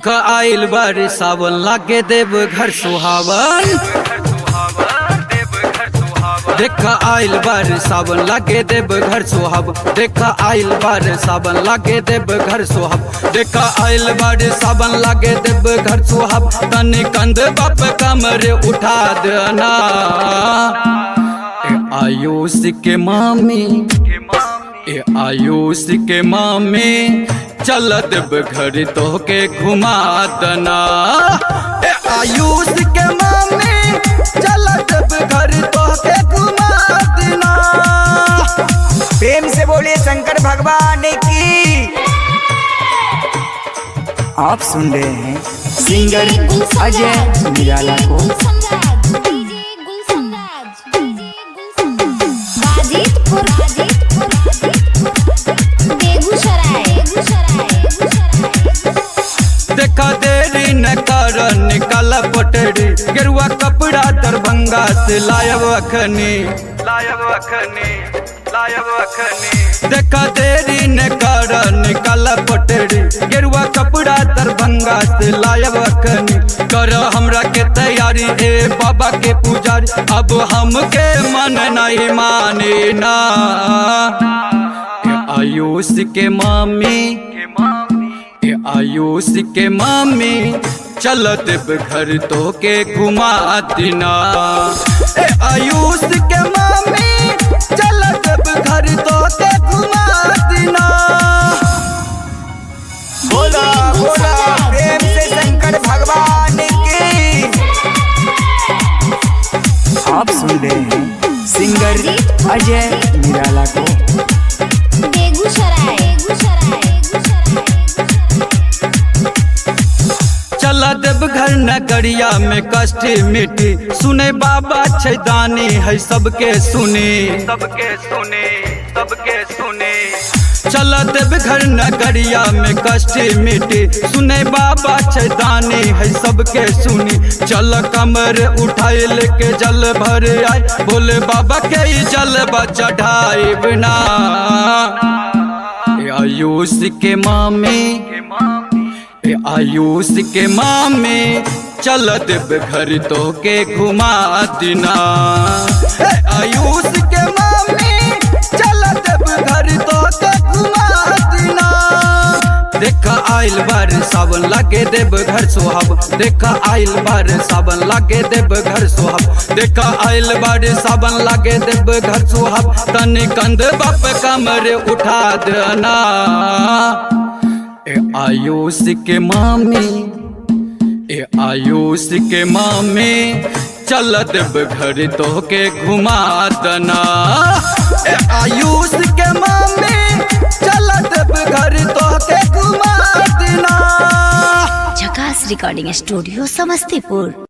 देख आइल बार सावन लागे देव घर सुहावन देख आइल बार सावन लागे देव घर सुहाब देख आइल बार सावन लागे देव घर सुहाब देख आइल बार सावन लागे देव घर सुहाब तनी कंध बाप कमर उठा देना ए आयुष के मामी ए आयुष के मामी चल देव घर तो के घुमा दना ए आयुष के मामी चल देव घर तो के घुमा देना प्रेम से बोलिए शंकर भगवान की आप सुन रहे हैं सिंगर अजय निराला को देखा देरी न कर निकाल पटरी गेरुआ कपड़ा दरभंगा से लायब अखनी लायब अखनी लायब अखनी देखा देरी न कर निकाल पटरी गेरुआ कपड़ा दरभंगा से लायब अखनी कर हमरा के तैयारी ए बाबा के पुजारी अब हमके मन नहीं माने ना ए आयुष के मामी ए आयुष के मामी चल देव घर तो के घुमा दिना ए आयुष के मामी चल देव घर तो के घुमा दिना बोला बोला प्रेम से शंकर भगवान की आप सुन रहे हैं सिंगर अजय निराला को चला देव घर नगरिया में कष्ट मिटी सुने बाबा छैदानी है सबके सुने सबके सुने सबके सुने चला देव घर नगरिया में कष्ट मिटी सुने बाबा छैदानी है सबके सुनी चल कमर उठाए लेके जल भर आए बोले बाबा के ही जल चढ़ाए बिना आयुष के मामी ए आयुष के मामे चल देव घर तो के घुमा दिना ए आयुष के मामे चल देव घर तो के घुमा दिना देखा आइल बार सावन लागे देव घर सुहाब देखा आइल बार सावन लागे देव घर सुहाब देखा आइल बार सावन लागे देव घर सुहाब तनी कंध बाप कमर उठा देना ए आयुष के मामी ए आयुष के मामी चल देव घर तो के घुमा दना ए आयुष के मामी चल देव घर तो के घुमा देना झकास रिकॉर्डिंग स्टूडियो समस्तीपुर